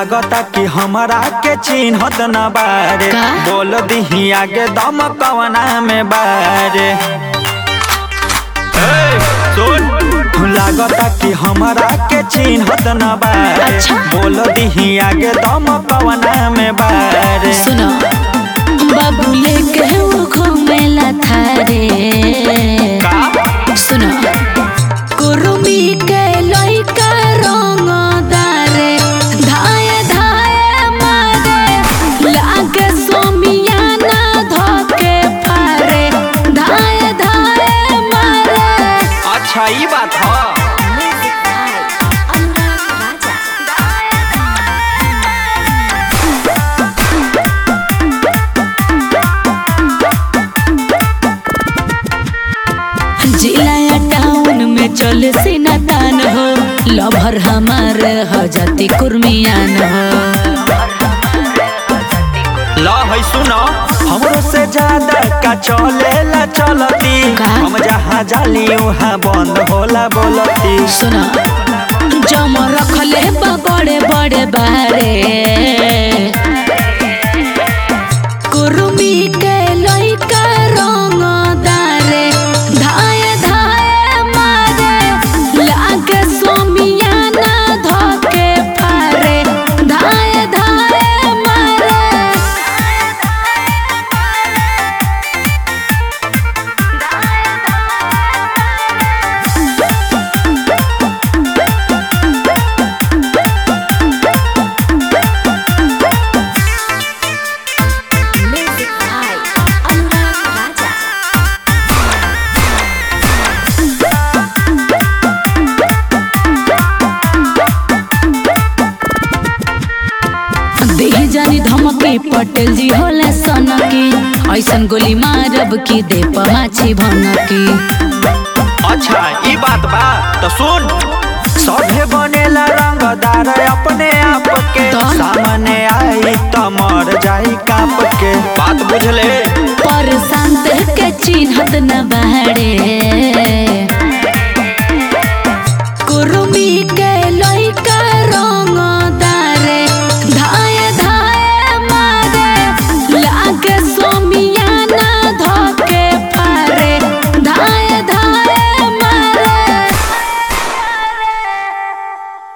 लागता कि हमरा के चिन्हत न बारे का? बोल दिही आगे दम कवना में बारे ए, सुन लागता कि हमरा के चिन्हत न बारे अच्छा। बोल दिही आगे दम कवना में बारे सुनो बाबू लेके वो घूमेला थारे का सुनो कुरुमी के लइका रंग दारे धाए धाए मारे लागे सोमियाना धोके फारे धाए धाए मारे अच्छा ई बात ह जिलाया टाउन में चले सीना तान हो लभर हमार हो जाती कुर्मियान हो ला है सुनो हमरो से ज्यादा का चलेला चलती का? हम जहाँ जाली वहाँ बंद होला बोलती सुना जम रखले बा बड़े बड़े बारे कुर्मी के लइका रंग दारे धाए धाए मारे लागे सोमियाना धोके फारे धाए धाए मारे देह जानी धमकी पटेल जी होले सनकी ऐसन गोली मारब की दे माछी भनकी अच्छा ई बात बा तो सुन सभे बनेला रंगदार अपने आप के तो? सामने आई तो मर जाई काप के बात बुझले पर शांत के चिन्हत न बाड़े